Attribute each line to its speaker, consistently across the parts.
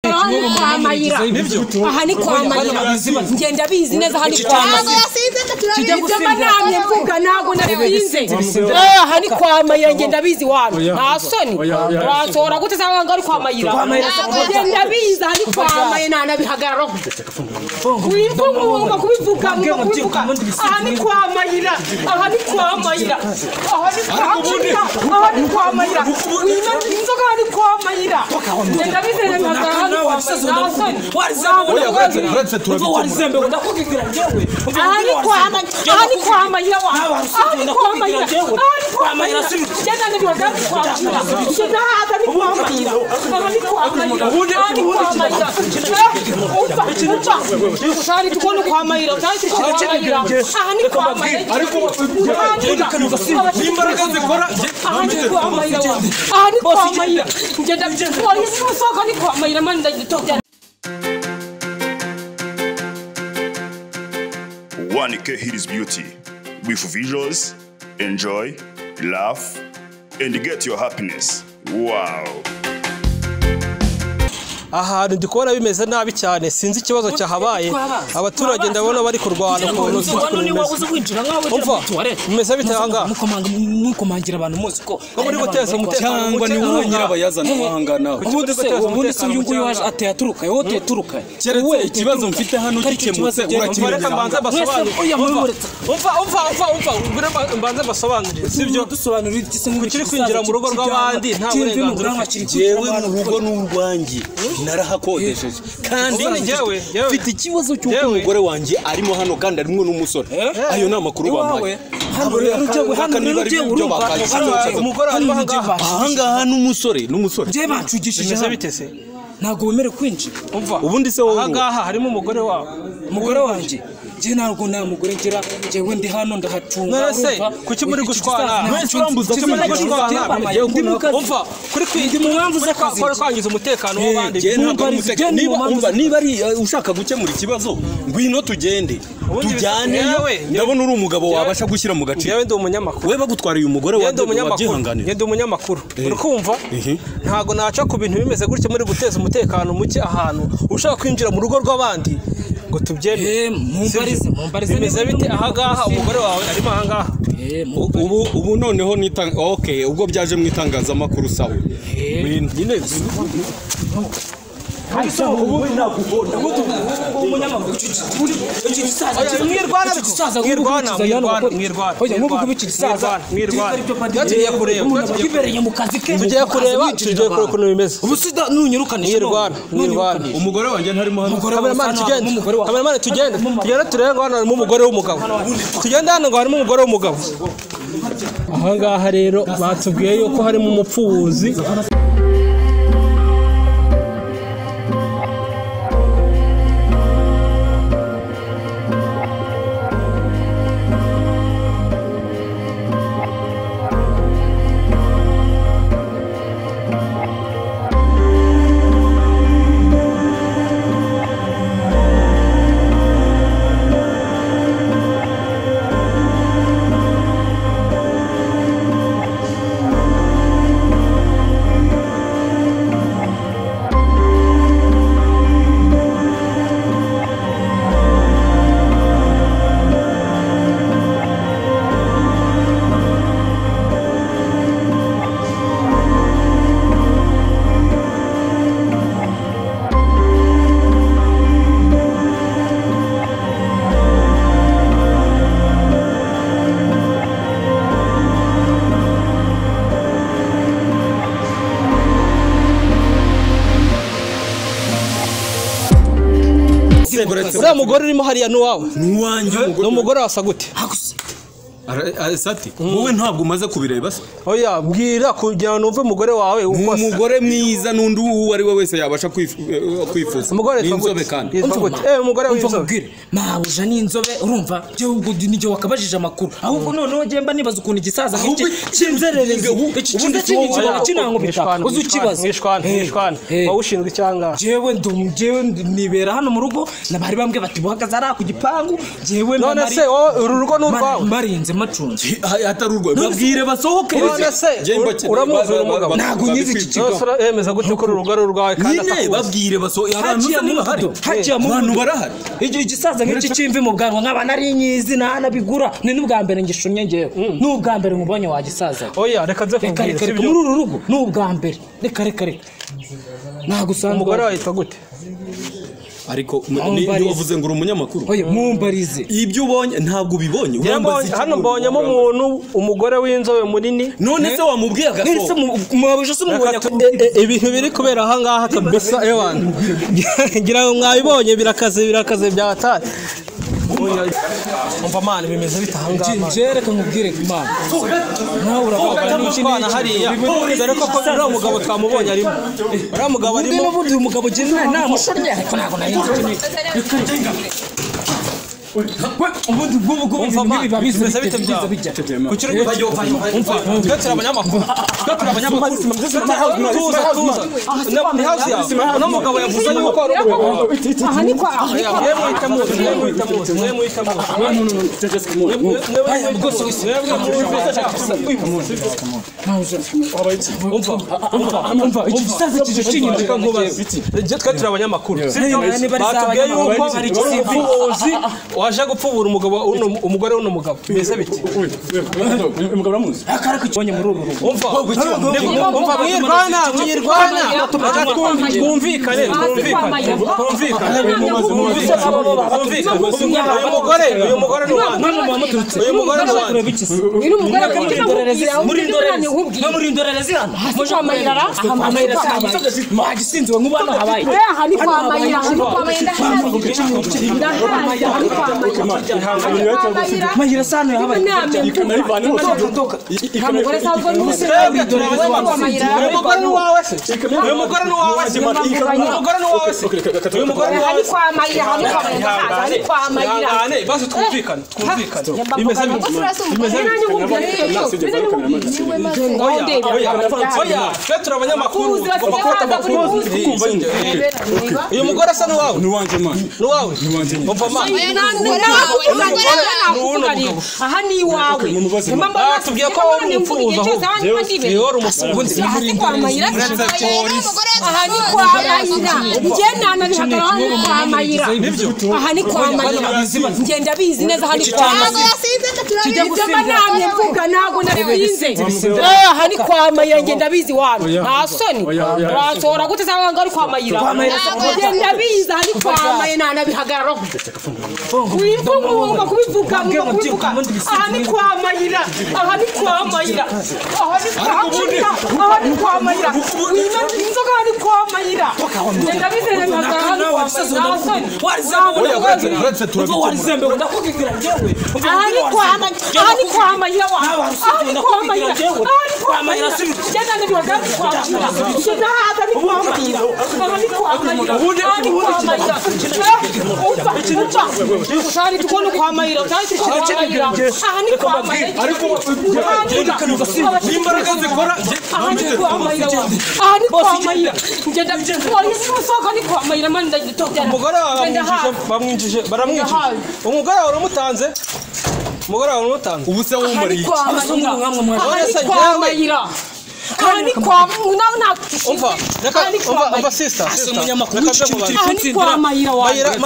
Speaker 1: ni kwa mayira aha ni kwa mayira ngenda bizi neza aha ni kwa mayira nibyo namye mvuga ntabwo nabizinze aha ni kwa mayira ngenda bizi wano nta soni wasohora gute cyangwa ngo ari kwa mayira ngenda bizi aha ni kwa mayira nta nabihagarara wivuga ugomba kubivuga ugomba kubivuga aha ni kwa mayira aha ni kwa mayira aha ni kwa mayira aha ni kwa mayira wimaze inzoga aha ni kwa mayira ngenda bizi nabihagarara aha ni kwa mayira nta soni ahari kwama ahari kwama nyina wawe ahari kwama nyina ahari kwama nyina jana ni wagani kwama nyina jana hata ni kwama nyina ahari kwama nyina ahari kwama nyina ufa ufa ushari tukoni kwama nyina utari tukoni kwama nyina ahari kwama nyina
Speaker 2: imbaraga zikora
Speaker 1: ahari kwama nyina ahari kwama nyina ngenda polisi musoko ni kwama nyina mani ndagitokera
Speaker 3: One K Hidis Beauty with visuals, enjoy, laugh, and get your happiness. Wow.
Speaker 4: ahantu ndi kubona bimeze nabi cyane sinzi ikibazo cyahabaye abaturage ndabona bari kurwana ukuntu sinzi ukuntu bimeze Umva, mumeze bite ahangaha?
Speaker 5: mwikomangire abantu muzi ko
Speaker 4: muri guteza umutekano
Speaker 5: cyangwa ni wowe nyirabayazana uhangana
Speaker 4: Ubundi
Speaker 5: ubundi
Speaker 4: se,
Speaker 5: se ubundi
Speaker 4: umutekano
Speaker 5: se uyu nguyu
Speaker 4: mucyaha.
Speaker 5: waje ateye aturuka wowe tuyaturuka
Speaker 2: Keretse ikibazo mfite hano gikemutse, urakimenya
Speaker 4: Reka mbanze mbasobanurire.
Speaker 5: oya murumuretse
Speaker 4: umva umva umva umva ubwire mba- mbanze mbasobanurire sibyo
Speaker 5: dusobanurira iki se
Speaker 4: Ukiri kwinjira mu rugo rw'abandi, nta burenganzira ufite.
Speaker 2: jewe mu rugo n'urwanjye narahakodesheje kandi
Speaker 4: Ubona njyewe, njyewe.
Speaker 2: mfite ikibazo cy'uko
Speaker 4: Njyewe.
Speaker 2: umugore wanjye arimo hano kandi arimo n'umusore
Speaker 5: Eh?
Speaker 2: ayo ni amakuru bampaye
Speaker 5: hano
Speaker 2: Abo
Speaker 5: rero
Speaker 2: reka-
Speaker 5: njyewe hano
Speaker 2: reka niba
Speaker 5: rero
Speaker 2: ari
Speaker 5: njyewe
Speaker 2: ibyo
Speaker 5: urumva
Speaker 2: bakazana
Speaker 5: hano
Speaker 2: bazaza.
Speaker 5: njyewe umugore ari ahangaha
Speaker 2: ahangaha n'umusore n'umusore
Speaker 5: njyewe banshugishije
Speaker 4: bimeze
Speaker 5: hano.
Speaker 4: bite se
Speaker 5: ntabwo wemerewe kwinjira
Speaker 4: umva
Speaker 2: Ubundi se wowe
Speaker 4: ahangaha harimo umugore wawe
Speaker 5: umugore wanjye njye ntabwo nta mugore ngira njyewe ndi hano ndahacunga
Speaker 4: None se, kuki muri gushwana?
Speaker 2: Mwese urambuza
Speaker 4: kuki muri gushwana? umva kuri
Speaker 5: Ndi mu mpamvu z'akazi.
Speaker 4: kuri kwangiza umutekano w'abandi
Speaker 2: Jye ntabwo ari
Speaker 5: Mwumva
Speaker 2: umuteka-
Speaker 5: ari
Speaker 2: niba
Speaker 5: imanza
Speaker 2: umva
Speaker 5: ze-
Speaker 2: niba ari uh, ushaka gukemura ikibazo ngwino tugende
Speaker 4: Ubundi
Speaker 2: tujyaneyo
Speaker 4: yewe, yewe.
Speaker 2: ndabona uri umugabo wabasha gushyira mu gaciro
Speaker 4: yewe ndi umunyamakuru
Speaker 2: we bagutwariye umugore
Speaker 4: Njye ndi
Speaker 2: wawe
Speaker 4: umunyamakuru
Speaker 2: wabyihanganira
Speaker 4: Njye ndi umunyamakuru
Speaker 2: Eh.
Speaker 4: urikumva
Speaker 2: Ehe.
Speaker 4: ntabwo naca ku bintu bimeze gutya muri guteza umutekano muke ahantu ushaka kwinjira mu rugo rw'abandi ngo tubyemere
Speaker 5: Eh, mumbarize,
Speaker 4: Sibyo?
Speaker 5: mumbarize
Speaker 4: bimeze
Speaker 5: niba
Speaker 4: bite
Speaker 5: ndi
Speaker 4: ahangaha umugore wawe arimo ahangaha
Speaker 2: ubu ubu noneho nitanga okay ubwo byaje mu itangazamakuru sawe Win- nyine
Speaker 4: mwirwana mwirwana mwirwana mwirwana mwirwana tugiye kureba
Speaker 5: kibereye mu kazi ke
Speaker 4: tugiye kureba tugiye kureba ukuntu bimeze
Speaker 5: ubusida nunyirukanisha
Speaker 4: Mwirwana, mwirwana.
Speaker 2: umugore wanjye ntarimo hano
Speaker 4: kameramani tugende kameramani tugende tugende turebe ngo hano harimo umugore w'umugabo tugende hano ngo harimo umugore w'umugabo ahangaha rero batubwiye yuko harimo umupfubuzi uriya mugore urimo hariya n'uwawe
Speaker 2: nuwanjye
Speaker 4: ni umugore wasa gute
Speaker 2: sati wowe ntabwo umaze kubireba se
Speaker 4: oya bwira kugira ngo numve umugore wawe uko asa
Speaker 2: umugore mwiza n'undi uwo ari we wese yabasha kwif- eh, kwifuza
Speaker 4: umugore
Speaker 2: Ni
Speaker 4: yitwa
Speaker 2: inzobe
Speaker 4: gute?
Speaker 2: kandi
Speaker 4: yitwa gute eh umugore w'inzobe
Speaker 5: mvakubwire mabuja ni inzobe urumva njyewe ubwo nijye wakabajije amakuru ahubwo noneho njye mba nibaza ukuntu igisaza nk'iki cy'inzererezi iki kiza cy'inyikibona kinango bita uzi ukibaza
Speaker 4: mwishwana
Speaker 5: Eh,
Speaker 4: mwishwana
Speaker 5: eh.
Speaker 4: waba ushinzwe icyangaha
Speaker 5: jewe ndu- jewe ndu- nibera hano mu rugo na bari bambwe bati buhagaze ari ku gipangu jewe
Speaker 4: none se wowe uru rugo ni urwawe
Speaker 5: marinze macunze
Speaker 2: hatari urwaye
Speaker 5: babwire basohoke
Speaker 4: urabona se uramuzi uyu mugabo
Speaker 5: Ntabwo nyizi iki kigo.
Speaker 4: Yose uremeza gute ko uru rugo ari urwawe kandi
Speaker 2: nyine
Speaker 4: akakuzi
Speaker 2: babwire basohoke abantu
Speaker 5: haciye
Speaker 2: bose niba hari
Speaker 5: amubuto haciye
Speaker 2: abantu
Speaker 5: amubuto
Speaker 2: barahari
Speaker 5: igihe igisaza nk'iki cy'imvi mu bwanwa nkaba nari nyizi ntanabigura ni n'ubwa mbere ngishunye ngewe ni ubwa mbere mubonye wa gisaza
Speaker 4: oya reka nze
Speaker 5: reka
Speaker 4: kubwira si
Speaker 5: reka reka
Speaker 4: byo
Speaker 5: muri uru rugo ni ubwa mbere reka reka reka
Speaker 4: umugore
Speaker 5: nagusanga
Speaker 4: wahita gute
Speaker 2: ariko
Speaker 5: Aho
Speaker 2: ni-
Speaker 5: mbariza.
Speaker 2: ni- wavuze ngo uri umunyamakuru
Speaker 5: oya mumbarize
Speaker 2: ibyo ubonye ntabwo ubibonye
Speaker 4: Njye
Speaker 2: Wambaza
Speaker 4: mbonye-
Speaker 2: iki
Speaker 4: hano
Speaker 2: ngo-
Speaker 4: mbonyemo umuntu umugore w'inzobe munini
Speaker 2: none se wamubwiye
Speaker 5: mwese
Speaker 2: agasohoka
Speaker 5: mu- mwabuje se mubonye ko
Speaker 4: Eh, eh, ibintu biri kubera aha ngaha kabisa ewana ngira ngo mwabibonye birakaze birakaze byatari umva mana bimeze bite aha ngaha man.
Speaker 5: njye reka nkubwire imana nawe urababara n'iki
Speaker 4: Umwana hariya dore ko ko uriya mugabo twamubonye arimo uriya mugabo
Speaker 5: ubwe
Speaker 4: arimo
Speaker 5: n'ubundi uyu mugabo ugenda inama ushorye ariko ntabwo nari nzi ko ni- Reka reka. ubundi bw'ubu bw'ubu
Speaker 4: umva
Speaker 5: ibintu
Speaker 4: mana
Speaker 5: biba biza
Speaker 4: bimeze bite
Speaker 5: bijya,
Speaker 4: byawe
Speaker 5: bijya
Speaker 4: ku kirego umva twe turi abanyamakuru twe turi abanyamakuru tuza tuza Na- ni hafi yawe uno mugabo yavuze yuko ari umugabo wawe
Speaker 1: aha ni kwa aha ni kwa
Speaker 4: mwe mwita muzi mwe mwita muzi mwe mwita muzi
Speaker 5: igisaza kije kinyinjira
Speaker 4: twe turi abanyamakuru
Speaker 5: niba ari
Speaker 4: batubwiye yuko
Speaker 5: iz'abanyamakuru, hari ikisibo.
Speaker 4: umufuzi waje gupfubura umugabo w'uno- umugore w'uno mugabo mbese bite
Speaker 5: akarako ikibonye muri uru rugo
Speaker 4: umva umva mwirwana mwirwana Reka twumvi- twumvikane twumvikane twumvikane twumvikane uyu mugore uyu mugore ni uwanjye
Speaker 5: mama muturutse
Speaker 4: uyu mugore ni uwanjye
Speaker 5: tureba ikisi
Speaker 1: uyu mugore
Speaker 5: Muri
Speaker 1: ufite
Speaker 5: indorerezi
Speaker 1: amubwira undi
Speaker 5: muri indorerezi
Speaker 1: mwana nkubwira
Speaker 5: no muri indorerezi hano
Speaker 1: hasi kwa mayirara aha
Speaker 5: amayira
Speaker 1: mayirara
Speaker 5: cyangwa mwagisinzwe nk'ubana habaye
Speaker 1: Eh, aha ni kwa mayirara aha ni kwa mayirara ndahazi aha ni kwa mayirara aha ni kwa mayirara
Speaker 5: mahira sano yahabaye
Speaker 1: inama mvuga umugore sabwo n'umusore
Speaker 4: twebwe turi
Speaker 1: Uyu mugore
Speaker 4: abanyamakuru uyu mugore ni uwawe se uyu mugore ni uwawe se uyu mugore ni uwawe se uyu mugore ni
Speaker 1: aha
Speaker 4: uwawe
Speaker 1: ni
Speaker 4: se
Speaker 1: kwa mayirara aha ni kwa mayirara aha ni kwa mayirara
Speaker 4: ihangane basi twumvikane twumvikane bimeze bimeze oya oya oya twe turi abanyamakuru tugomba kubata amakuru uyu mugore asa n'uwawe n'uwawe umva mama
Speaker 1: aha ni iwawe
Speaker 4: batubwiye ko wowe uri umufuzi ahubwo niwe wari umufuzi
Speaker 1: aha ni kwa mayira ngenda nabihagarara ni kwa mayira aha ni kwa mayira ngenda bizi neza aha ni kwa mayira tujya gusiba namye mvuga ntabwo narabize aha ni kwa mayira ngenda bizi wano nta soni wasohora gute cyangwa ngo ari kwa mayira ngenda bizi aha ni kwa mayira ntanabihagarara wivuga ugomba kubivuga ugomba kubivuga aha ni kwa mayira aha ni kwa mayira aha ni kwa mayira aha ni kwa mayira wimaze inzoga aha ni kwa mayira ngenda bizi neza aha ni kwa mayira nta soni ahari kwama ahari kwama ya wa ahari kwama ya ahari kwama ya jana ni kwa gani kwama ya jana hata ni kwama ya ahari kwama ya ahari kwama ya ufa ufa usari tukono kwama ya utari tukono kwama ya ahari kwama ya ahari imbaraga zikora ahari kwama ya ahari kwama ya jana polisi musoko ni kwama ya mani ndagitokera
Speaker 4: umugore wawe bamwinjije bamwinjije baramwinjije umugore wawe uramutanze umugore wawe uramutanze
Speaker 2: ubu se wumariye iki
Speaker 4: umva reka umva umva sister sister reka nze mubanze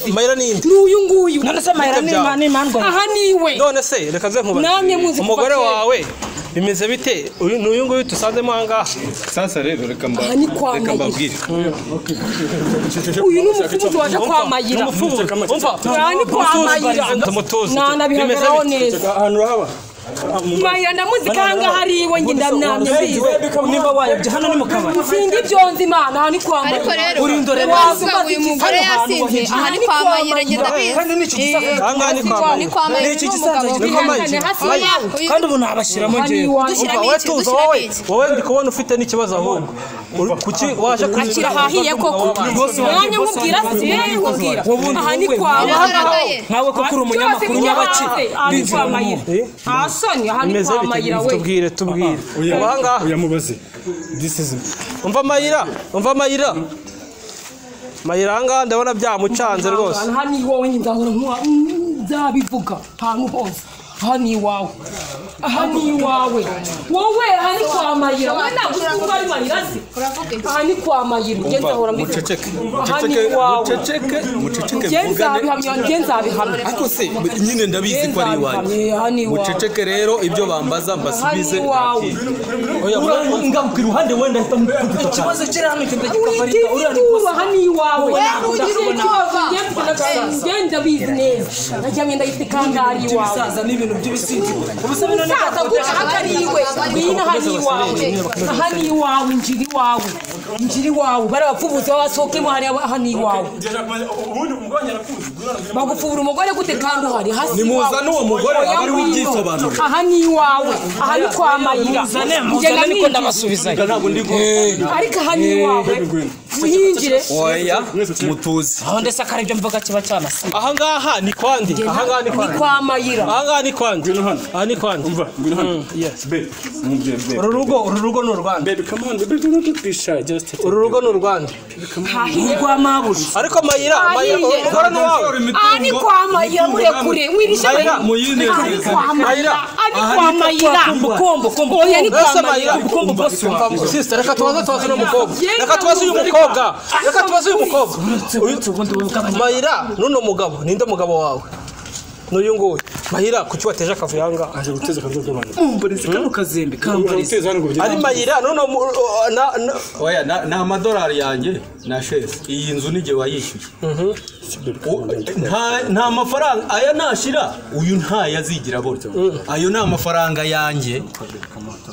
Speaker 4: mayira ni inde
Speaker 1: n'uyu nguyu
Speaker 5: nanese mahera n'imandwa
Speaker 1: aha niwe
Speaker 4: none se reka nze
Speaker 1: Namwe muzi kuva
Speaker 4: nkubaze umugore
Speaker 1: kera.
Speaker 4: wawe bimeze bite uyu ni uyu nguyu dusanzemo aha ngaha
Speaker 2: sasa rero reka mba
Speaker 1: Aha ni kwa
Speaker 2: reka
Speaker 1: Mayira.
Speaker 2: mbabwire
Speaker 1: uyu ni umukunzi waje kwa mayira aha ni kwa mayira nanabihagararaho neza mayira ndamuzi kanga hariwe nge ndamwamye
Speaker 5: niba wayobye hano ni mu kabari
Speaker 1: sindi ibyo nzi imana aha ni kwa
Speaker 6: ariko rero
Speaker 1: mayira
Speaker 6: urindorereza uyu mugore yasinze aha ni kwa mayira ngenda
Speaker 5: kandi n'icyo gisaza
Speaker 4: aha ngaha ni kwa
Speaker 6: ni
Speaker 4: mayira
Speaker 6: kwa mayira
Speaker 5: n'icyo
Speaker 6: ni
Speaker 5: gisaza
Speaker 6: umugabo
Speaker 5: kiri
Speaker 1: bihangane hasi
Speaker 6: oya
Speaker 1: yawe
Speaker 6: uyu
Speaker 5: kandi ubu nabashyiramo
Speaker 1: aha ni
Speaker 5: ngewe
Speaker 1: iwawe
Speaker 6: dushyiramo
Speaker 4: wowe
Speaker 6: iki
Speaker 4: tuza
Speaker 6: dushyiramo
Speaker 4: wowe
Speaker 6: iki
Speaker 4: wowe ndi kubona ufite n'ikibazo ahubwo Uri- kuki waje
Speaker 1: akira ahahiye koko nanjye nkubwira si yewe nkubwira aha ni kwa mayira
Speaker 6: Biragaragaye.
Speaker 5: nkawe koko uri umunyamakuru nyabaki
Speaker 1: ari kwa mayira nta soni aha ni
Speaker 4: bimeze
Speaker 1: kwa
Speaker 4: bite
Speaker 1: mayira we
Speaker 4: tubwire tubwire ubu aha ngaha
Speaker 7: uyamubaze
Speaker 4: umva mayira umva mayira mayira aha ngaha ndabona byamucanze rwose
Speaker 1: aha ni wowe nyine nzahora nkuwa- nzabivuga ahantu hose aha ni iwawe aha ni iwawe wowe aha ni kwa mayira wowe ntabwo uri marira se aha ni kwa mayira ugenza ahora mbibona
Speaker 2: muceceke
Speaker 1: aha ni
Speaker 2: muceceke
Speaker 1: iwawe
Speaker 2: muceceke muceceke
Speaker 1: ugenza
Speaker 2: mvugane
Speaker 1: abihamya ugenza abihamya
Speaker 2: ariko se nyine ndabizi ko ari iwanyu
Speaker 1: aha ni iwawe
Speaker 2: muceceke rero ibyo bambaza
Speaker 1: aha ni
Speaker 2: mbasubize
Speaker 1: iwawe
Speaker 5: ngaruka iruhande wenda ahita amukubita ikibazo kiri hano ikajya kikabarika uriya ni
Speaker 1: uriya aha ni iwawe
Speaker 6: Wowe ntabwo ugira ubuntu.
Speaker 1: ngenda bizi neza najya mwenda gifite kangari iwawe
Speaker 5: ibisaza n'ibintu by'ibisinzi ubusa bino ni
Speaker 1: Sasa guca hakariwe ngwino aha ni iwawe aha ni iwawe injira iwawe injira iwawe bariya bapfubutse babasohokemo hariya aha ni iwawe bagupfubura umugore gute kandi uhari hasi
Speaker 2: nimuzane uwo mugore
Speaker 1: Oya
Speaker 2: abariho
Speaker 1: ngwino.
Speaker 2: ubyisobanurira
Speaker 1: aha ni iwawe aha ni kwa mayira
Speaker 5: muzane
Speaker 1: Ngenda
Speaker 5: muzane niko
Speaker 1: ninjira.
Speaker 5: ndabasubizayo
Speaker 2: ntabwo ndi ku
Speaker 1: ariko aha ni iwawe muhinjire
Speaker 2: oya mutuzi
Speaker 5: aho ndetse akari ibyo mvuga kiba cyanasa
Speaker 4: ahangaha ni kwandi ahangaha ni
Speaker 1: ni
Speaker 4: kwandi
Speaker 1: kwa mayira
Speaker 4: ahangaha ni kwandi
Speaker 2: Ngwino hano.
Speaker 4: aha ni kwandi
Speaker 2: ngwino hano babe umubyeyi babe
Speaker 4: uru rugo uru rugo ni urwanda
Speaker 2: babe come on babe do not be shy just take
Speaker 4: uru rugo ni urwanda
Speaker 1: hahiye
Speaker 5: rwa mabuja
Speaker 4: ariko mayira mayira
Speaker 1: Ahiye.
Speaker 4: umugore ni uwawe
Speaker 1: aha ni kwa mayira murekure wirisha
Speaker 2: Mayira, muyinezeze.
Speaker 1: aha ni kwa
Speaker 4: Mayira,
Speaker 1: mayira aha ni kwa
Speaker 4: aha ni kwa
Speaker 1: mayira
Speaker 4: kumba.
Speaker 1: kombo kombo oya ni
Speaker 4: mbese
Speaker 1: kwa
Speaker 4: mayira
Speaker 1: mayira
Speaker 4: ubukungu bwose wambaye sisita reka tubaze tubaze uno mukobwa
Speaker 1: Genda
Speaker 4: reka tubaze uyu
Speaker 1: mumureka.
Speaker 4: mukobwa reka
Speaker 1: Asa
Speaker 4: tubaze uyu mukobwa
Speaker 5: uretse ubundi bugabanya
Speaker 4: mayira n'uno mugabo ninde mugabo wawe n'uyu nguyu mayira kuki wateje akavuyo aha ngaha
Speaker 2: aje guteza akazi k'abantu
Speaker 5: umbareze kano kazembe kambareze
Speaker 2: guteza hano ngo
Speaker 4: ari mayira n'uno mu- o- na- na-
Speaker 7: oya na- ni amadolari yanjye na sheze iyi nzu n'igihe wayishyuye U- nta- nta mafaranga aya nashira uyu ntayo azigira abona ayo ni amafaranga yanjye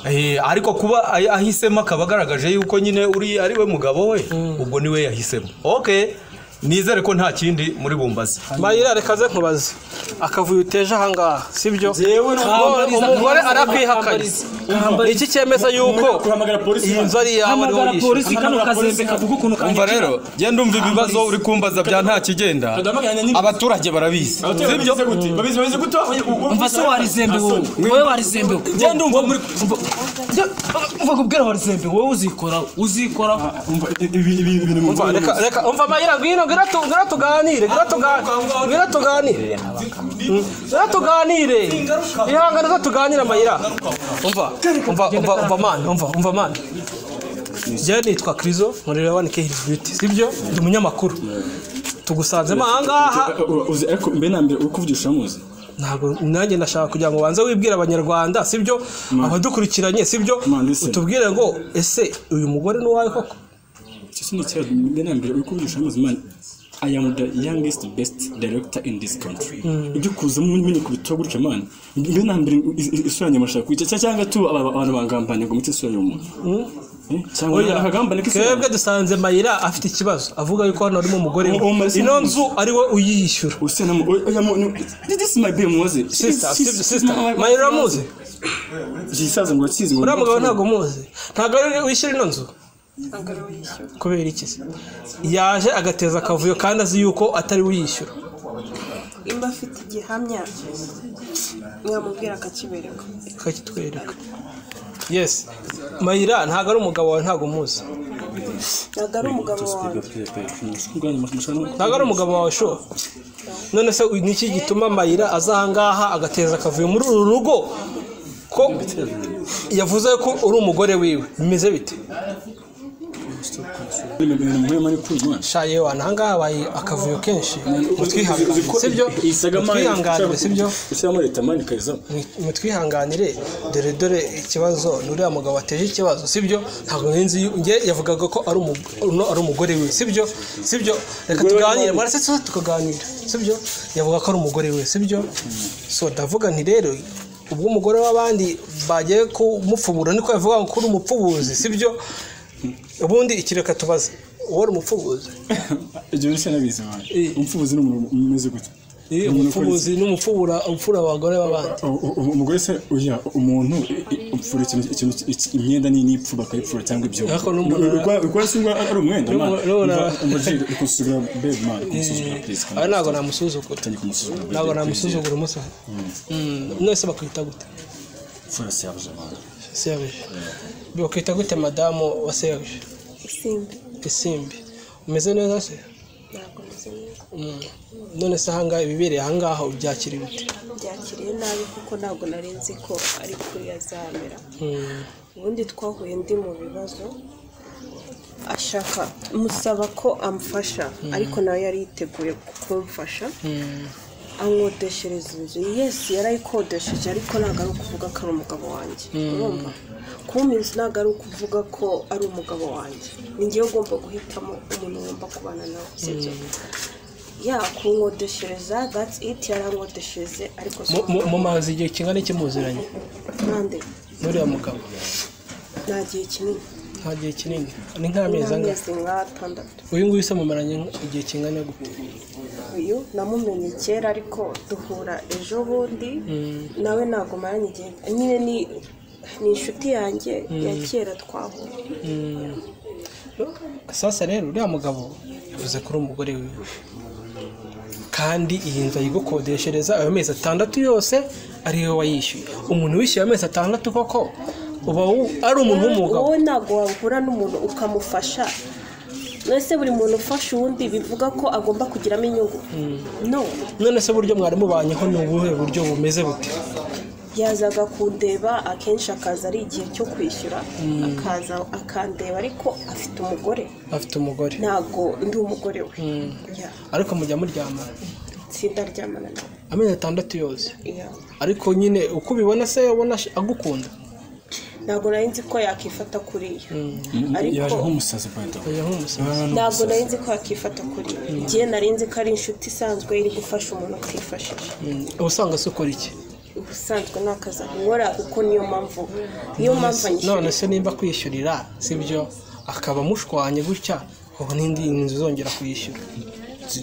Speaker 7: Eh, ariko kuba ay- ahisemo akaba agaragaje yuko nyine uri ari we mugabo we ubwo ni we yahisemo ok nizere ko nta kindi muri bumbazi
Speaker 4: mayira reka ze nkubaze akavuyo uteje aha ngaha sibyo
Speaker 2: Jewe
Speaker 5: ntabwo-
Speaker 4: umugore arakwihakanye iki cyemeza yuko
Speaker 2: kuhamagara polisi
Speaker 4: iyi nzu ari iyawe ariho
Speaker 5: hamagara
Speaker 4: wishyura
Speaker 5: polisi kano kazembe kavuga ukuntu
Speaker 7: umva
Speaker 5: kanyagira
Speaker 7: rero genda umva ibibazo uri kumbaza bya nta kigenda abaturage barabizi
Speaker 2: sibyo gute babizi babize gute
Speaker 5: umva se warizembe wowe wowe warizembe wowe.
Speaker 7: genda umva muri
Speaker 5: umva kubwira warizembe wowe uzikoraho uzikoraho
Speaker 2: ibi ibi ibintu mu
Speaker 4: Umva, reka reka umva mayira ngwino ngwino tu- ngwino tuganire ngwino tuganire ngwino tuganire Mm. ngwino tuganire ihangane zo tuganire mayira umva umva umva umva man umva umva man njyewe nitwa Krizo murera wa Nikehis Beauty sibyo ndi umunyamakuru tugusanzemo aha ngaha
Speaker 2: uzi ariko mbe na mbere uko uvugisha muzi
Speaker 4: ntabwo nanjye ndashaka kugira ngo ubanze wibwire abanyarwanda sibyo abadukurikiranye sibyo
Speaker 2: Man, listen.
Speaker 4: utubwire ngo ese uyu mugore ni uwawe koko
Speaker 2: icyo si ikibazo mbe na mbere uko uvugisha muzi man I am the youngest best director in this country. Ibyo kuza mumenye ku bitabo gutya man. Mbe na mbere is- is- isura yanjye murashaka kwica cyangwa tu aba- aba- abantu bangambanye ngo mutse isura y'umuntu. Eh, Cyangwa
Speaker 4: Oya,
Speaker 2: nakagambane k'isura.
Speaker 4: twebwe dusanze mayira afite ikibazo avuga yuko hano harimo umugore we
Speaker 2: Uwo Marcel
Speaker 4: ino
Speaker 2: Muzi.
Speaker 4: nzu ari we uyiyishyura
Speaker 2: Usena mu oya mu no- this is my baby Mose.
Speaker 4: sisita sisita, sisita mayira uramuzi
Speaker 2: Gisaza ngo akizi ngo.
Speaker 4: uriya mugabo ntabwo umuzi ntabwo ari we wishyura ino nzu kubera iki se yaje agateza akavuyo kandi azi yuko atari we uyishyura
Speaker 8: imba afite igihamya mwamubwira akakibereka
Speaker 4: kakitwereka yesi mayira ntabwo ari umugabo wawe ntabwo umuzi
Speaker 8: ntabwo ari umugabo wawe
Speaker 4: ntabwo ari umugabo wawe sho none se uyu ni iki gituma mayira aza aha ngaha agateza akavuyo muri uru rugo ko yavuze ko uri umugore wiwe bimeze bite sha yewe aha ngaha habaye akavuyo kenshi mutwihanganire sibyo mutwihanganire sibyo
Speaker 2: Ushyiramo leta mani kayizamo.
Speaker 4: mutwihanganire dore dore ikibazo ni uriya mugabo wateje ikibazo sibyo ntabwo nzi nge yavugaga ko ari umu- uno ari umugore we sibyo sibyo reka tuganire marase tuze tukaganira sibyo yavuga ko ari umugore we sibyo so ndavuga nti rero ubwo umugore w'abandi bagiye kumupfubura niko yavuga ngo ko uri umupfubuzi sibyo ubundi iki reka tubaze uwo ari umupfubuzi
Speaker 2: Ibyo bisa nabizi man. Umfubuzi ni umuntu umeze gute?
Speaker 4: Eh, umupfubuzi n'umupfubura upfura abagore b'abandi
Speaker 2: U- u- u- Umugore se oya umuntu i- i- upfura ikintu ikintu iki- imyenda ni nipfu bakayipfura cyangwa ibyo.
Speaker 4: Ariko n'umuntu-
Speaker 2: Uko se ngo ari umwenda man.
Speaker 4: N'umuntu- n'umuntu-
Speaker 2: Umva- umva Jill, uri kunsuzugura babe man, uri kunsuzugura please.
Speaker 4: aba ntabwo namusuzugura
Speaker 2: Tanya kumusuzugura, babe,
Speaker 4: ntabwo
Speaker 2: please.
Speaker 4: namusuzugura umusa mwese bakwita gute
Speaker 2: Pfura se yabuze man.
Speaker 4: sebuja bakwita gute madamu wa sebuja
Speaker 8: isimbi
Speaker 4: isimbi umeze neza se
Speaker 8: ntabwo meze neza
Speaker 4: Mm. none se ahangaha ibibereye ahangaha ubyakira bite
Speaker 8: byakiriye nabi kuko ntabwo nari nzi ko ari kuri yazamera ubundi twahuye ndi mu bibazo ashaka musaba ko amfasha ariko nawe yari yiteguye kumfasha amwodeshereza inzu yesi yarayikodesheje ariko ntabwo ari ukuvuga ko ari umugabo wanjye urumva kumpa inzu ntabwo ari ukuvuga ko ari umugabo wanjye ni ngewe ugomba guhitamo umuntu wumva kubana nawe sibyo ya kunkodeshereza that's it yarankodeshereze ariko si
Speaker 4: Mu- mu- mumaze igihe kingana iki muziranye
Speaker 8: mpande
Speaker 4: n'uriya mugabo
Speaker 8: nta gihe kinini
Speaker 4: nta gihe kinini ni nk'amezi angahe
Speaker 8: n'amezi nk'atandatu
Speaker 4: uyu nguyu se mumaranye igihe kingana gute
Speaker 8: uyu namumenye kera ariko duhura ejo bundi nawe ntabwo maranye igihe nyine ni ni inshuti yanjye ya kera twahuye
Speaker 4: sasa rero uriya mugabo yavuze ko uri umugore wiwe kandi iyi nzu ayigukodeshereza ayo mezi atandatu yose ari we wayishyuye umuntu wishyuye ayo mezi atandatu koko uba wu- ari umuntu w'umugabo
Speaker 8: wowe ntabwo wahura n'umuntu ukamufasha mbese buri muntu ufasha uwundi bivuga ko agomba kugiramo inyungu no
Speaker 4: none se uburyo mwari mubanyeho ni ubuhe buryo bumeze bute
Speaker 8: yazaga kundeba akenshi akaza ari igihe cyo kwishyura akaza akandeba ariko afite umugore
Speaker 4: afite umugore
Speaker 8: ntabwo ndi umugore we Ya,
Speaker 4: ariko mujya muryama
Speaker 8: itsinda ry'amana nawe
Speaker 4: amezi atandatu yose
Speaker 8: Ya.
Speaker 4: ariko nyine uko ubibona se ubona ash- agukunda
Speaker 8: ntabwo nari nzi ko yakifata kuriya
Speaker 2: yaje
Speaker 8: ariko
Speaker 2: nk'umusazi payita
Speaker 4: oya nk'umusaza
Speaker 8: ntabwo nari nzi ko yakifata kuriya igihe nari nzi ko ari inshuti isanzwe iri gufasha umuntu utifashije
Speaker 4: Mm, ubusanga se ukora iki
Speaker 8: ubusanzwe ni akazi nkora kuko niyo mpamvu niyo mpamvu
Speaker 4: none
Speaker 8: anyishyura
Speaker 4: se nimba kwiyishyurira sibyo akaba amushwanye gutya ubu n'indi nzu uzongera kuyishyura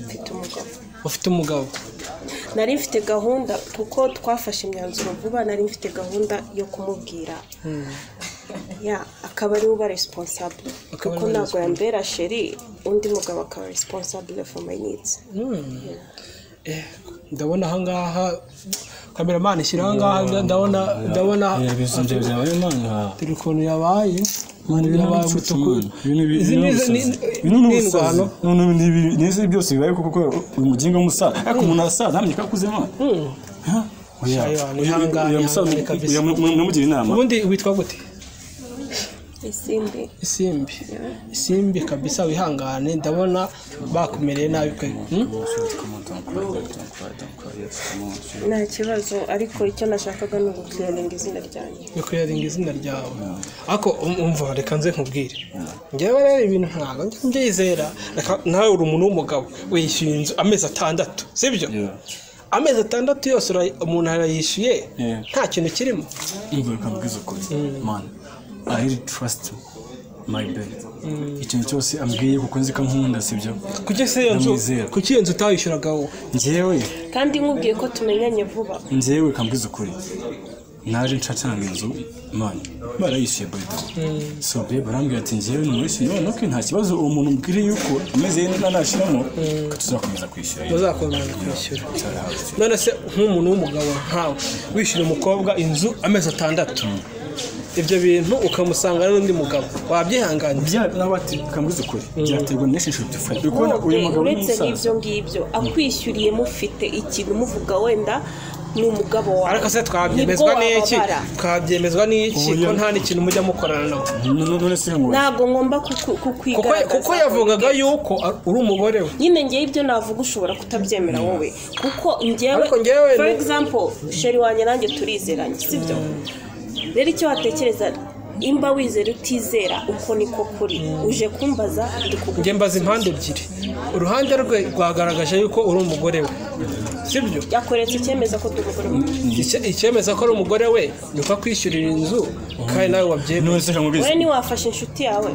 Speaker 8: mfite umugabo
Speaker 4: ufite umugabo
Speaker 8: nari mfite gahunda kuko twafashe imyanzuro vuba nari mfite gahunda yo kumubwira ya akaba ari we uba responsable
Speaker 4: Akaba ari
Speaker 8: kuko
Speaker 4: we
Speaker 8: ntabwo yambera sheri undi mugabo akaba responsable for my needs
Speaker 4: Eh, ndabona ahangaha kameramani shyira ahangaha ndabona ndabona dore ukuntu yabaye ukuntu yabaye umutuku izi ni izi ni ni indwano
Speaker 2: n'izi byose bibaye kuko uyu mugingo w'umusaza ariko umuntu arasaza ntamenya ko akuze mwana namugira inama
Speaker 4: ubundi witwa gute
Speaker 8: izindi
Speaker 4: isimbi isimbi kabisa wihangane ndabona bakumereye nabi pe Hmm?
Speaker 8: nta kibazo ariko icyo nashakaga ni uguclearinga izina ryanjye
Speaker 4: bikwiringa izina ryawe ariko um- umva reka nze nkubwire ngewe rero ibintu ntabwo njya mbyizera reka nawe uri umuntu w'umugabo wishyuye inzu amezi atandatu sibyo amezi atandatu yose ura- umuntu arayishyuye
Speaker 2: Yeah.
Speaker 4: nta kintu kirimo
Speaker 2: umva reka mbwize ukuri mwana i really trust my baby ikintu cyose ambwiye kuko nzi ko ankunda sibyo
Speaker 4: kuki se iyo nzu
Speaker 2: Ndamwizera.
Speaker 4: kuki iyo nzu utayishyuraga wowe
Speaker 2: njyewe
Speaker 8: kandi nkubwiye ko tumenyanye vuba
Speaker 2: njyewe kambwiza ukuri naje ncacanga inzu mani barayishyuye bayida so be barambwira ati njyewe numwishyuye none ok nta kibazo uwo muntu mbwire yuko amezi y'inka nashyiramo ko tuzakomeza kwishyura
Speaker 4: muzakomeza kwishyura none se nk'umuntu w'umugabo nkawe wishyura umukobwa inzu amezi atandatu ibyo bintu ukamusanga n'undi mugabo wabyihanganira
Speaker 2: nawe ati kambwiza ukuri byaterwa n'esheshatu dufite uri kubona uyu
Speaker 8: Ubu-
Speaker 2: mugabo ni
Speaker 8: uretse
Speaker 2: umusaza
Speaker 8: n'ibyo ngibyo akwishyuriye mufite ikintu muvuga wenda ni umugabo wawe
Speaker 4: ariko se twabyemezwa
Speaker 8: Nibwo
Speaker 4: n'iki
Speaker 8: wababara.
Speaker 4: twabyemezwa n'iki
Speaker 2: Oya.
Speaker 4: ko nta n'ikintu mujya mukorana nawe
Speaker 2: none se ngo
Speaker 8: ntabwo ngomba kuku-
Speaker 4: Kuko-
Speaker 8: kukwigaragaza
Speaker 4: kuko yavugaga yuko ari- uri umugore we
Speaker 8: nyine ngewe ibyo navuga ushobora kutabyemera wowe kuko ngewe
Speaker 4: Ariko ngewe
Speaker 8: for
Speaker 4: ni-
Speaker 8: example sheri wanjye nanjye turizeranye sibyo rero icyo watekereza imba wizera utizera uko niko kuri uje kumbaza ndi
Speaker 4: njye
Speaker 8: kuguha
Speaker 4: mbaza impande ebyiri uruhande rwe rwagaragaje yuko uri umugore we sibyo
Speaker 8: yakweretse icyemeza ko tugukora
Speaker 4: Icye- icyemeza ko ari umugore we ni uko akwishyurira inzu kandi nawe wabyemera
Speaker 2: none se kambwiza
Speaker 8: wowe ntiwafashe inshuti yawe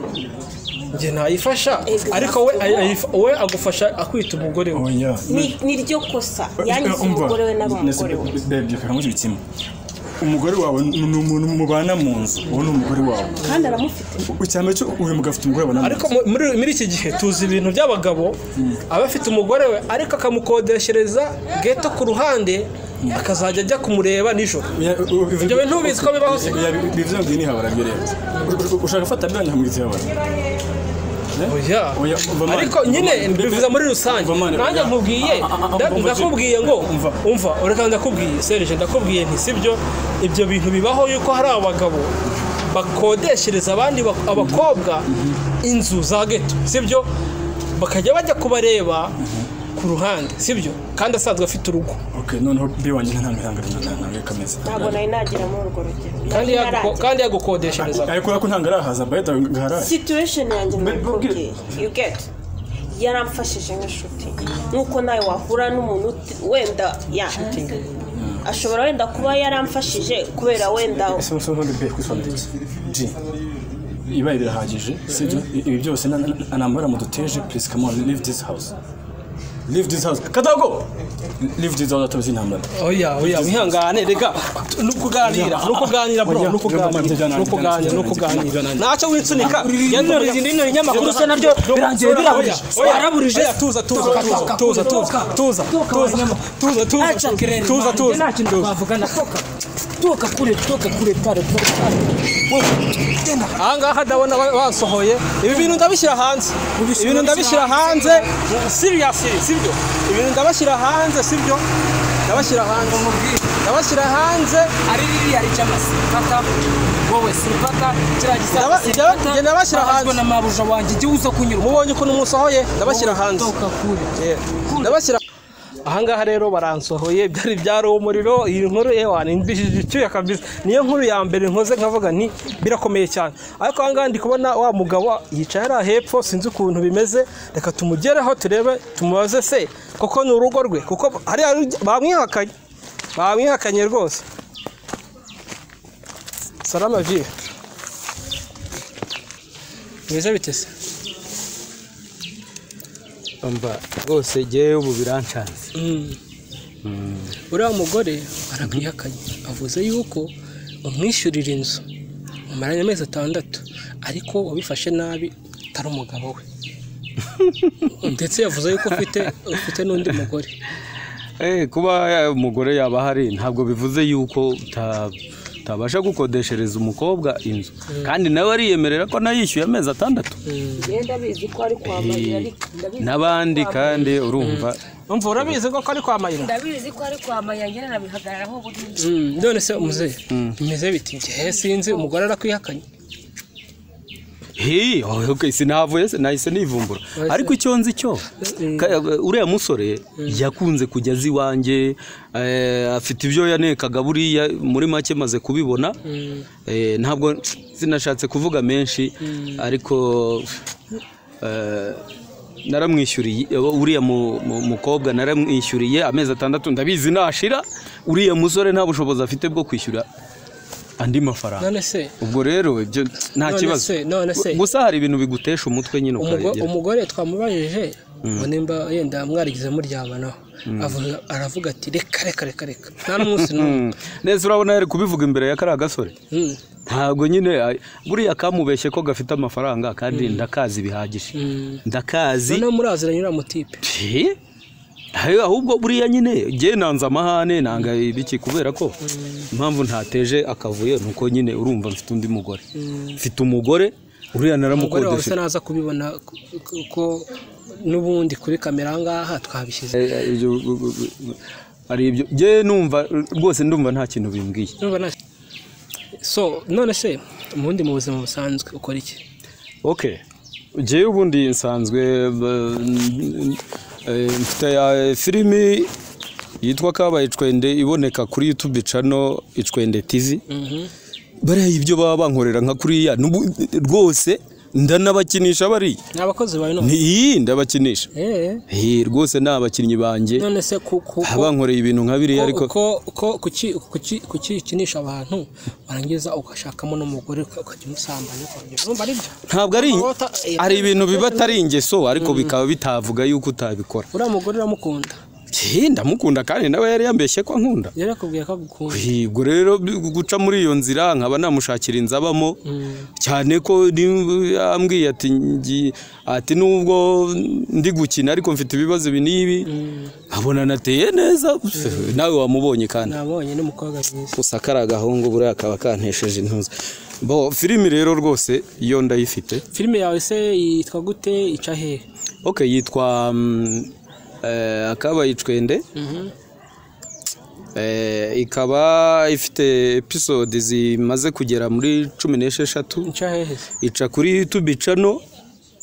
Speaker 4: njye ntayifasha
Speaker 8: Exact.
Speaker 4: ariko we ayif- we agufasha akwita umugore we
Speaker 2: oya
Speaker 8: Ni- ni ryo kosa yangiza
Speaker 2: Umva,
Speaker 8: umugore we
Speaker 2: nasi-
Speaker 8: n'abamugore we
Speaker 2: baby, reka nkubwire kimwe umugore wawe ni ni umuntu mubana mu nzu uwo ni umugore wawe
Speaker 8: kandi aramufite
Speaker 2: icyambere cyo uyu mugabo afite umugore babana mu
Speaker 4: ariko mu- muri muri iki gihe tuzi ibintu by'abagabo aba afite umugore we ariko akamukodeshereza geto ku ruhande akazajya ajya kumureba nijoro ibyo bintu ubizi ko bibaho se
Speaker 2: bivuze ngo iyi ni habara byo rero ushaka gufata byanyu hamwe ibyo habara
Speaker 4: oya
Speaker 2: Oya, umva mani.
Speaker 4: ariko nyine
Speaker 2: Umva mani.
Speaker 4: bivuze muri rusange
Speaker 2: Umva mani,
Speaker 4: nanjye
Speaker 2: oya.
Speaker 4: nkubwiye
Speaker 2: Ah, ah, ah,
Speaker 4: nda-
Speaker 2: umva,
Speaker 4: ndakubwiye ngo
Speaker 2: Umva.
Speaker 4: umva ureka ndakubwiye serije ndakubwiye nti sibyo ibyo bintu bibaho yuko hari abagabo bakodeshereza abandi bak- abakobwa inzu za geto sibyo bakajya bajya kubareba ku ruhande sibyo kandi asanzwe afite urugo
Speaker 2: okay noneho bi wanjye nta mihanga nta nta kameze
Speaker 8: ntabwo nari nagira muri urwo rugero
Speaker 4: kandi yaguko- kandi yagukodeshereza
Speaker 2: ariko ko ntabwo arahaza bayita ngahara
Speaker 8: situation yanjye
Speaker 2: Mbere-
Speaker 8: nabikubwiye you get yaramfashije nk'inshuti nk'uko nawe wahura n'umuntu uti- wenda ya ashobora wenda kuba yaramfashije kubera wenda
Speaker 2: ese umusore ntundi bweye kwisobanurira ji ibaye birahagije sibyo ibi byose na- na- na- nambara muduteje please come on leave this house leave this house katago leave this house atubizi intambara
Speaker 4: oya oya wihangane reka ni ukuganira ni ukuganira bro ni ukuganira ni ukuganira ni ukuganira ntacyo winsunika
Speaker 1: Inori izindi nori nyamakuru se naryo birangiye birahurije waraburije
Speaker 4: Oya, tuza tuza tuza tuza tuza tuza tuza tuza tuza tuza tuza
Speaker 1: nta kintu twavugana toka toka kure toka kure tare tare tare
Speaker 4: ahangaha ndabona wa- wasohoye ibi bintu ndabishyira hanze
Speaker 1: Ubishyira-
Speaker 4: ibintu ndabishyira hanze seriously sibyo ibintu ndabashyira hanze sibyo ndabashyira hanze ndabashyira hanze
Speaker 1: ari ririya ricama sipata wowe sipata kiriya
Speaker 4: Ndaba-
Speaker 1: gisata
Speaker 4: njya- njya ndabashyira hanze.
Speaker 1: na mabuja wanjye igihe uza kunyura
Speaker 4: mubonye ukuntu musohoye ndabashyira hanze
Speaker 1: toka kure
Speaker 4: Yeah. ndabashyira ahangaha rero baransohoye byari byari umuriro iyi nkuru ewa nindishije icyuya kabisa niyo nkuru ya mbere nkoze nkavuga nti birakomeye cyane ariko ahangaha ndi kubona wa mugabo yicaye hariya hepfo sinzi ukuntu bimeze reka tumugereho turebe tumubaze se koko ni urugo rwe kuko hariya ru- bamwihakanye bamwihakanye rwose salama vie bimeze bite se
Speaker 9: mba rwose jyewe ubu birancanze
Speaker 4: uriya mugore aramwihakanye avuze yuko bamwishyurira inzu bamaranye amezi atandatu ariko wabifashe nabi utari umugabo we ndetse yavuze yuko ufite ufite n'undi mugore
Speaker 9: Eh, kuba ya- umugore yaba ahari ntabwo bivuze yuko uta- utabasha gukodeshereza umukobwa inzu kandi nawe ariyemerera ko nawe yishyuye amezi atandatu Eh, n'abandi kandi urumva
Speaker 4: umva urabizi koko ari kwa mayira
Speaker 10: ndabizi ko ari kwa mayangera nabihagararaho burundu
Speaker 4: none se umuzehe bimeze biti njyewe sinzi umugore arakwihakanye
Speaker 9: Hey, oh, okay, sinahavuye se nahise nivumbura
Speaker 4: Wese-
Speaker 9: ariko icyo nzi cyo ka- uriya musore yakunze kujya azi iwanjye eh, afite ibyo yanekaga buriya muri make maze kubibona Eh, ntabwo sinashatse kuvuga menshi ariko eh, naramwishyuriye eh, uriya mu- mu- mukobwa naramwishyuriye amezi atandatu ndabizi nashira uriya musore nta bushobozi afite bwo kwishyura andi mafaranga
Speaker 4: none se
Speaker 9: ubwo rero ibyo nta
Speaker 4: None
Speaker 9: kibazo
Speaker 4: se, none se.
Speaker 9: Gu- gusa hari ibintu bigutesha umutwe nyine
Speaker 4: Umugo-
Speaker 9: ukaregera
Speaker 4: umugore twamubajije ngo nimba yenda mwarigeze muryamanaho avuga- aravuga ati reka reka reka reka nta n'umunsi n'umwe
Speaker 9: Mm. neza urabona yari kubivuga imbere ya kariya gasore
Speaker 4: Mm.
Speaker 9: ntabwo nyine ay- buriya kamubeshye ko gafite amafaranga kandi ndakazi bihagije ndakazi
Speaker 4: noneho muraziranye uriya mutipe
Speaker 9: Eh? Ayo- ahubwo buriya nyine jye nanze amahane nanga ibiki kubera ko impamvu ntateje akavuyo ni uko nyine urumva mfite undi mugore mfite umugore
Speaker 4: umugore
Speaker 9: uriya
Speaker 4: wawe
Speaker 9: naramukodeshe
Speaker 4: usa naza kubibona kuko n'ubundi kuri kamera ahangaha twabishyize
Speaker 9: Eh, eh, ibyo- gu- gu- gu- hari ibyo jye numva rwose ndumva nta kintu bimbwiye
Speaker 4: Urumva na- so none se ubundi mu buzima busanzwe ukora iki
Speaker 9: okay jyewe ubundi nsanzwe eh, eh, mfite ya filimi yitwa kabaye icwende iboneka kuri yutube cano icwende tizi bariya ibyo baba bankorera nka kuriya n'ubu- rwose ndanabakinisha bariya
Speaker 4: ni abakozi bawe none
Speaker 9: Ni- ndabakinisha
Speaker 4: Eh,
Speaker 9: Eh, rwose ni abakinnyi banjye
Speaker 4: none se ku ku
Speaker 9: baba bankoreye ibintu nka biriya ariko
Speaker 4: kukikinisha abantu warangiza ugashakamo n'umugore uka- ukajya umusambanya ukongera urumva ari byo
Speaker 9: ntabwo ari
Speaker 4: Ntabwo wata-
Speaker 9: hari ibintu biba atari ingeso ariko bikaba bitavuga yuko utabikora
Speaker 4: uriya mugore uramukunda
Speaker 9: Hi, ndamukunda kandi nawe yari yambeshye ko ankunda
Speaker 4: yarakubwiye ko agukunda
Speaker 9: ubwo rero guca muri iyo nzira nkaba namushakira inzu abamo cyane ko ni- yambwiye ati ngi- ati nubwo ndi gukina ariko mfite ibibazo ibi n'ibi nkabona nateye neza nawe wamubonye kandi
Speaker 4: nabonye n'umukobwa mwiza
Speaker 9: gusa kariya agahungu buriya kaba kantesheje intuza bo filimi rero rwose iyo ndayifite
Speaker 4: filime yawe se yitwa gute ica hehe
Speaker 9: ok yitwa mm, eh, akabaye icwende Eh, ikaba ifite episode zimaze kugera muri cumi n'esheshatu
Speaker 4: ica hehe se
Speaker 9: ica kuri youtube icano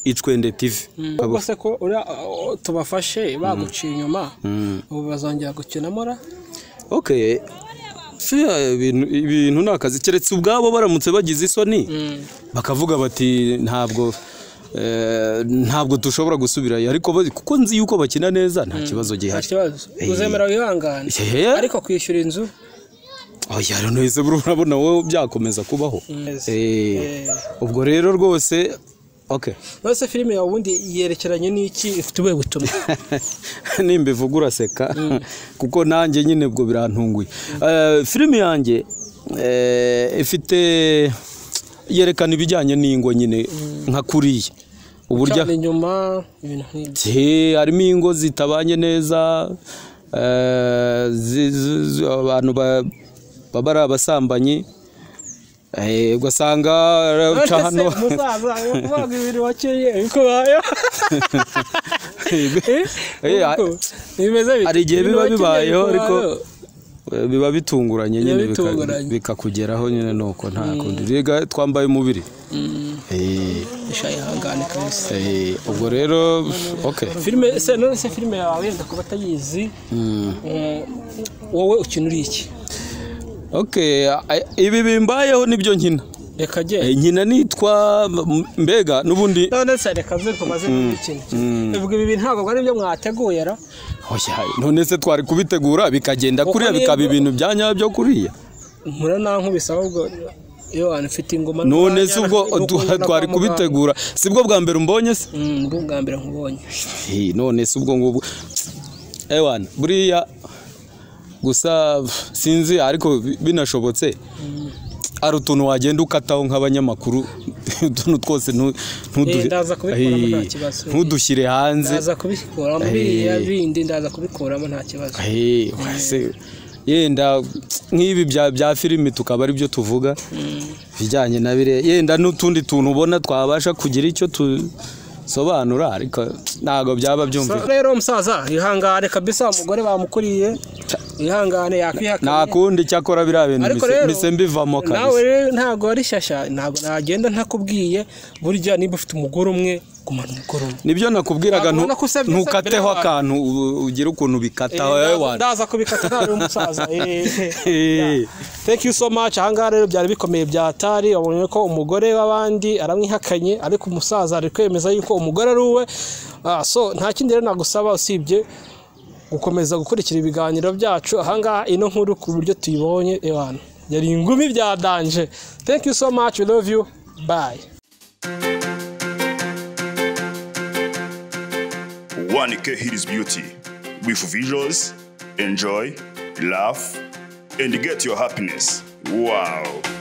Speaker 9: icwende tv
Speaker 4: ubwo se ko uriya, uh, tubafashe baguciye inyuma
Speaker 9: Mm.
Speaker 4: ubu bazongera gukina mora
Speaker 9: ok Fi- ibintu- ibintu ni akazi keretse ubwabo baramutse bagize isoni bakavuga bati ntabwo eh, ntabwo dushobora gusubirayo ariko ba- kuko nzi yuko bakina neza nta kibazo
Speaker 4: nta
Speaker 9: gihari
Speaker 4: kibazo
Speaker 9: Eh.
Speaker 4: uzemera wihangane
Speaker 9: Yeah.
Speaker 4: ariko kwishyura inzu
Speaker 9: oya rero nahise buriya urabona wowe byakomeza kubaho
Speaker 4: Yes.
Speaker 9: Eh,
Speaker 4: Eh.
Speaker 9: ubwo rero rwose ok
Speaker 4: none se filime yawe ubundi yerekeranye n'iki ifite ubuhe butumwa
Speaker 9: nimba ivuga uraseka kuko nanjye nyine ubwo birantunguye Eh, filimi yanjye eh, ifite yerekana ibijyanye n'ingo nyine nka kuriya uburyo
Speaker 4: cyane inyuma ibintu nk'ibyo
Speaker 9: Ti, harimo ingo zitabanye neza eh, zi- zi- zi- abantu ba- baba ari abasambanyi Eh, ugasanga
Speaker 4: None
Speaker 9: araca
Speaker 4: se
Speaker 9: hano
Speaker 4: umusaza ari kuvuga ibintu wakeye bikubaye
Speaker 9: Eh,
Speaker 4: bimeze bite?
Speaker 9: hari igihe
Speaker 4: Ibintu
Speaker 9: biba
Speaker 4: wakeye
Speaker 9: bibayeho ariko
Speaker 4: bikubayeho.
Speaker 9: eh, biba bitunguranye nyine
Speaker 4: Biba
Speaker 9: bika-
Speaker 4: bitunguranye.
Speaker 9: bikakugeraho nyine nuko nta kundi rega twambaye umubiri Eh,
Speaker 4: isha ihangane kabisa
Speaker 9: eh, ubwo rero ok
Speaker 4: filime se none se filime yawe yenda kuba atayizi
Speaker 9: Mm.
Speaker 4: eh, wowe ukina uri iki
Speaker 9: ok eh, ibi bimbayeho nibyo nkina
Speaker 4: reka jye
Speaker 9: Eh, nkina nitwa m- mbega n'ubundi
Speaker 4: none se reka mve tumaze kubikina bivuga ibi bintu ntabwo ari byo mwateguye ra
Speaker 9: Oya, none se twari kubitegura bikagenda
Speaker 4: Kuko
Speaker 9: kuriya
Speaker 4: niba-
Speaker 9: bikaba ibintu bya nyabyo kuriya
Speaker 4: muranankubisa ahubwo iyo wanafite ingoma
Speaker 9: none
Speaker 4: n'umwanya,
Speaker 9: se ubwo
Speaker 4: nuko
Speaker 9: tu-
Speaker 4: ujya
Speaker 9: twari
Speaker 4: kwa muganga.
Speaker 9: kubitegura sibwo bwa mbere umbonye se
Speaker 4: Mm, ubwo bwa mbere nkubonye
Speaker 9: Hi, none si ubwo ngubwo ewana buriya gusa pf, sinzi ariko bi- binashobotse ari utuntu wagenda ukataho nk'abanyamakuru utuntu twose ntu- ntudu-
Speaker 4: Eh, ndaza kubikuramo
Speaker 9: Eh,
Speaker 4: nta kibazo.
Speaker 9: ntudushyire hanze
Speaker 4: ndaza kubikuramo
Speaker 9: Eh.
Speaker 4: biriya bindi ndaza kubikuramo nta kibazo
Speaker 9: Eh, wese- yenda nk'ibi bya bya filimi tukaba ari byo tuvuga ibijyanye na bire yenda n'utundi tuntu ubona twabasha kugira icyo tusobanura ariko ntabwo byaba byumvikana
Speaker 4: Sa- rero musaza ihangane kabisa umugore bamukuriye ihangane yakwihakana
Speaker 9: nta kundi cyakora biriya bintu
Speaker 4: ariko
Speaker 9: bise-
Speaker 4: rero
Speaker 9: bise mbivamo
Speaker 4: nawe
Speaker 9: kabisa
Speaker 4: rero ntabwo ari shyashya ntabwo nagenda ntakubwiye burya niba ufite umugore umwe gumana umugore umwe
Speaker 9: nibyo nakubwiraga
Speaker 4: Ntabwo
Speaker 9: ntu-
Speaker 4: ubona ko usebye- usebye
Speaker 9: ntukateho
Speaker 4: abantu.
Speaker 9: akantu u- ugire ukuntu bikata wowe
Speaker 4: ndaza-
Speaker 9: wana
Speaker 4: ndaza kubikata nawe umusaza eh.
Speaker 9: Eh,
Speaker 4: thank you so much ahangaha rero byari bikomeye byatari wabonye ko umugore w'abandi aramwihakanye ariko umusaza ari kwemeza yuko umugore ari uwe Ah, so nta kindi rero nagusaba usibye gukomeza gukurikira ibiganiro byacu ahangaha ino nkuru ku buryo tuyibonye ebana yari ingumi byadanje thank you so much we love you bye
Speaker 3: One K Hills Beauty with visuals, enjoy, laugh, and get your happiness. Wow.